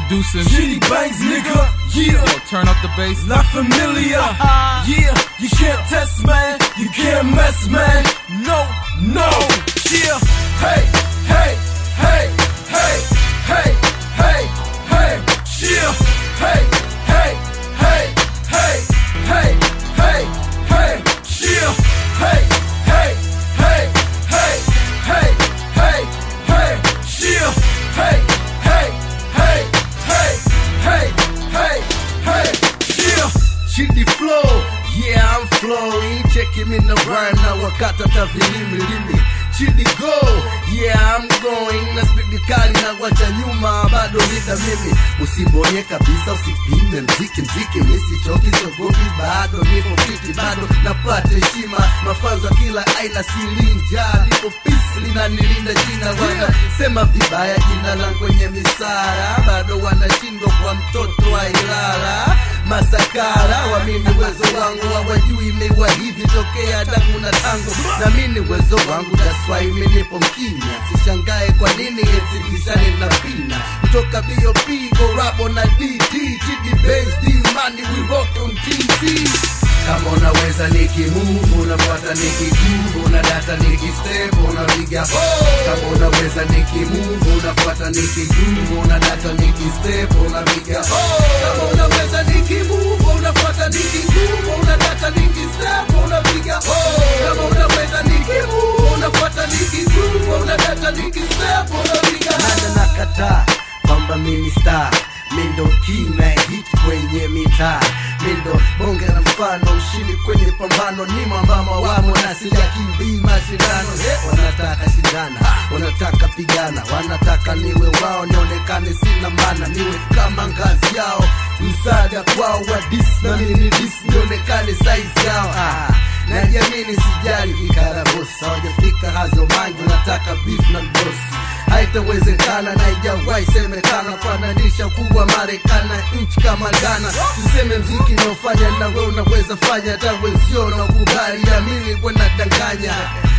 Introducing. Shitty bangs, nigga. Yeah. Yo, turn up the bass. Not familiar. yeah, you can't test, man. You can't mess, man. No, no. Yeah. Hey, hey, hey, hey, hey, hey, hey. Yeah. Hey, hey, hey, hey, hey, hey, hey. Yeah. Hey, hey, hey, hey, hey, hey, hey. Yeah. Hey, hey, hey, hey, hey, hey, hey. Yeah. Shitty flow, yeah I'm flowing Cheki mi na rhyme na wakata ta vilimi limi Shitty go, yeah I'm going Na spidi kali na wacha nyuma bado nida mimi Usibonye kabisa usipime mziki mziki Misichoki sogopi bado nipo fiti bado napata heshima Mafanzo ya kila aina silinja Nipo peace linanilinda jina wana Sema vibaya jina langu kwenye misara Bado wanashindwa kwa mtoto wa Ilala masakara wamini uwezo wangu hawajui imewa hivi tokea damu na tango na mini uwezo wangu daswai minipo mkimya sishangae kwa nini etibishane na pina kutoka bop korabo na dd chidi base d money we rock on tc kama unaweza nikimuvu unafuata nikiguvu na data nikistep unapiga kama unaweza nikimuvu unafuata nikiguvu na data nikistep unapiga kama unaweza nikimuvu unafuata nikiguvu una data nikistep unapiga kama unaweza nikimuvu unafuata nikiguvu una data nikistep unapiga nana nakataa kwamba mimi star mindo kina hit kwenye mitaa mindo bonge na mfano ushindi kwenye pambano ni mwambama wamo na sijakimbii mashindano He, wanataka shindana wanataka pigana wanataka niwe wao nionekane sina mana niwe kama ngazi yao msaada kwao wa dis na mimi ni dis nionekane size yao ah. najiamini sijali vikarabosa hawajafika hazo mangi wanataka beef na mdosi haitawezekana na ijawahi semekana fananisha ukubwa Marekani na nchi kama Ghana. Tuseme mziki naofanya na wewe unaweza fanya, hata wenzio na ukubali, amini wanadanganya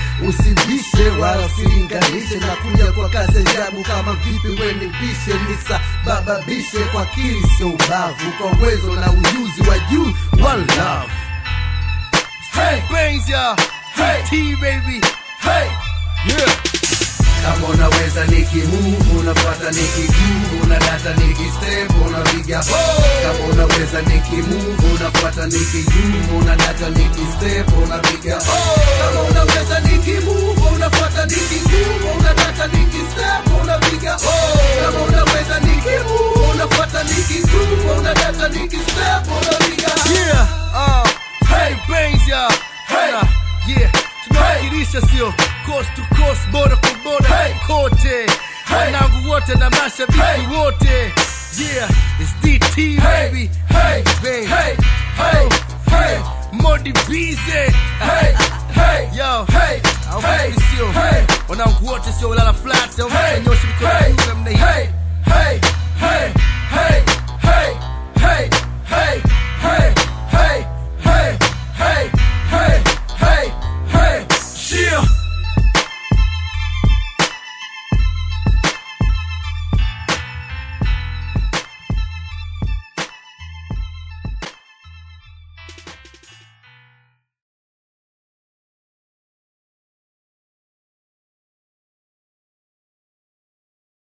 Usibishe wala usilinganishe na kuja kwa kasi ajabu kama vipi weni bishe nisababishe kwa akili sio ubavu, kwa uwezo na ujuzi wa juu. One love. Hey, Brains, y'all. Hey. T baby. hey. Yeah. kama unaweza nikimuvu unafuata nikiguvu na data nikistep unapiga kama unaweza nikimuvu unafuata nikiguvu na data nikistep unapiga kama unaweza nikimuvu unafuata nikiguvu una data nikistep unapiga kama unaweza nikimuvu unafuata nikiguvu una data nikistep unapiga Yeah, uh, Hey brains y'all. Hey. Nah, yeah. Tunawakilisha sio coast to coast, border kwa border Hey. kote. Wanangu wote na mashabiki Hey. wote. Yeah, it's DT hey, baby. hey, Bang. hey, hey, hey, Modi Bize. hey, hey, Yo. hey, Au hey, vipi sio? hey. Wanangu wote sio ulala flat au Hey. mtanyosha mikono Hey.